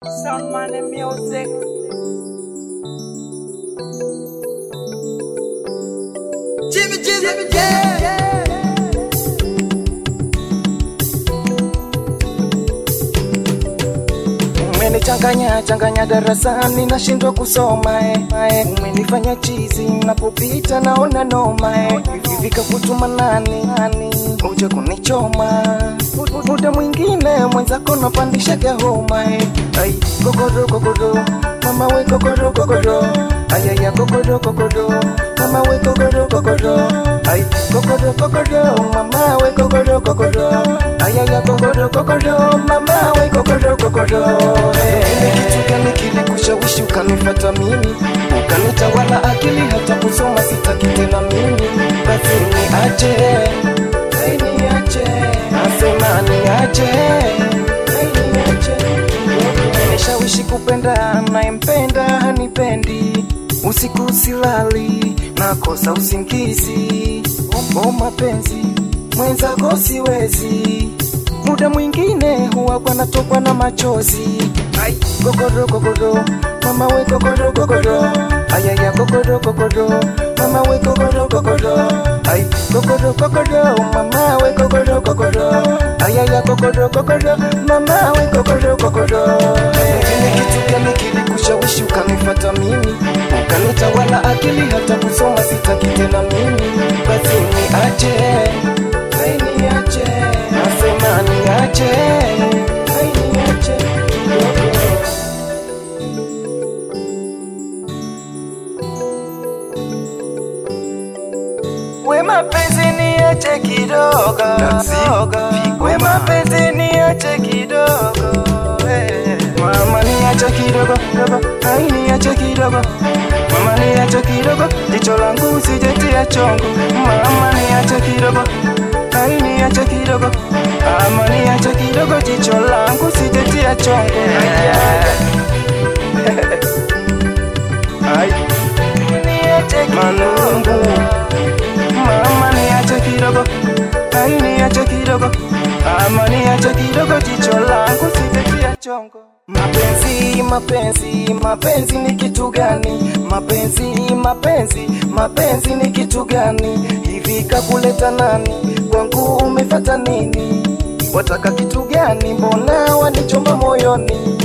Sound money music. Jimmy, Jimmy, yeah. Umenichanganya changanya darasani nashindwa kusoma eh, eh. Umenifanya chizi napopita naona noma eh. Hivi vikakutuma nani nani uje kunichoma Mud- muda mwingine mwenzako napandishaga homa eh. Ai kokodo kokodo mama we kokodo kokodo ayaya kokodo kokodo mama we kokodo kokodo ai kokodo kokodo mama we kokodo kokodo ayaya kokodo kokodo mama we kokodo kokodo Ni kitu gani kilikushawishi ukanifata mimi ukanitawala akili hata kusoma sitaki tena mimi basi niache Hey, niache nasema niache Hey, niache Nimeshawishi kupenda nayempenda hanipendi, usiku silali, nakosa usingizi. O mapenzi mwenzako siwezi, muda mwingine huwa kwanatokwa na machozi. Ai, kokodo kokodo, mama we kokodo kokodo, ayaya kokodo kokodo, mama we kokodo kokodo, ai kokodo kokodo, mama we kokodo kokodo, ayaya kokodo kokodo, mama we kokodo kokodo. Ni kitu gani kilikushawishi ukanifata mimi, ukanitawala akili hata kusoma sitaki tena mimi, basi niache, hey, niache, nasema niache, hey, niache kidogo. We mapenzi niache kidogo, we mapenzi niache kidogo, eh. mama niache kidogo dogo, ai niache kidogo, mama niache kidogo, jicho langu usijetia chongo, mama niache kidogo, ai niache kidogo, mama niache kidogo, jicho langu usijetia chongo, ai niache kidogo mama niache kidogo, ai niache kidogo, ama niache kidogo, jicho langu sijetia chongo. Mapenzi, mapenzi, mapenzi ni kitu gani? Mapenzi, mapenzi, mapenzi ni kitu gani? Hivi kakuleta nani? Kwangu umefata nini? Wataka kitu gani? Mbona wanichoma moyoni?